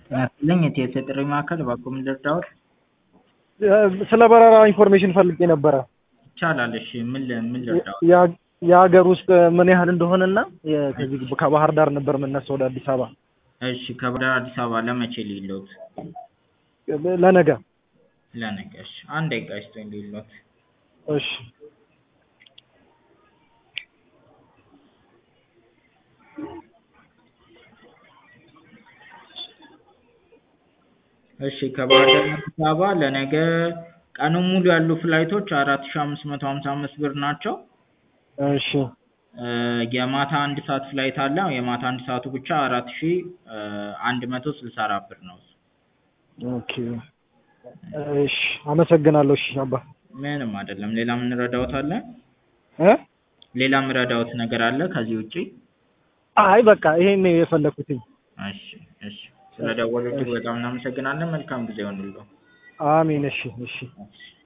ጤና ይስጥልኝ የቲኤስ የጥሪ ማዕከል እባክዎ ምን ልርዳዎት? ስለ በረራ ኢንፎርሜሽን ፈልጌ ነበረ። ይቻላል እሺ ምን ል- ምን ልርዳዎት? ያ- የሀገር ውስጥ ምን ያህል እንደሆነና የ- ከዚህ ከባህር ዳር ነበር የምነሳው ወደ አዲስ አበባ እሺ ከባህር ዳር አዲስ አበባ ለመቼ ልሂድልዎት? ለነገ። ለነገ እሺ አንድ ደቂቃ ይስጡኝ ልሂድልዎት። እሺ እሺ ከባህር ዳር አዲስ አበባ ለነገ ቀኑን ሙሉ ያሉ ፍላይቶች አራት ሺህ አምስት መቶ ሀምሳ አምስት ብር ናቸው። እሺ እ የማታ አንድ ሰዓት ፍላይት አለ የማታ አንድ ሰዓቱ ብቻ አራት ሺህ አንድ መቶ ስልሳ አራት ብር ነው። ኦኬ እሺ አመሰግናለሁ። እሺ አባ ምንም አይደለም ሌላ ምን ረዳዎት አለ? እ ሌላ ምረዳዎት ነገር አለ ከዚህ ውጪ? አይ በቃ ይሄን ነው የፈለኩትኝ። እሺ እሺ ስለደወሉ እጅግ በጣም እናመሰግናለን መልካም ጊዜ ይሁንልዎ። አሜን። እሺ እሺ እሺ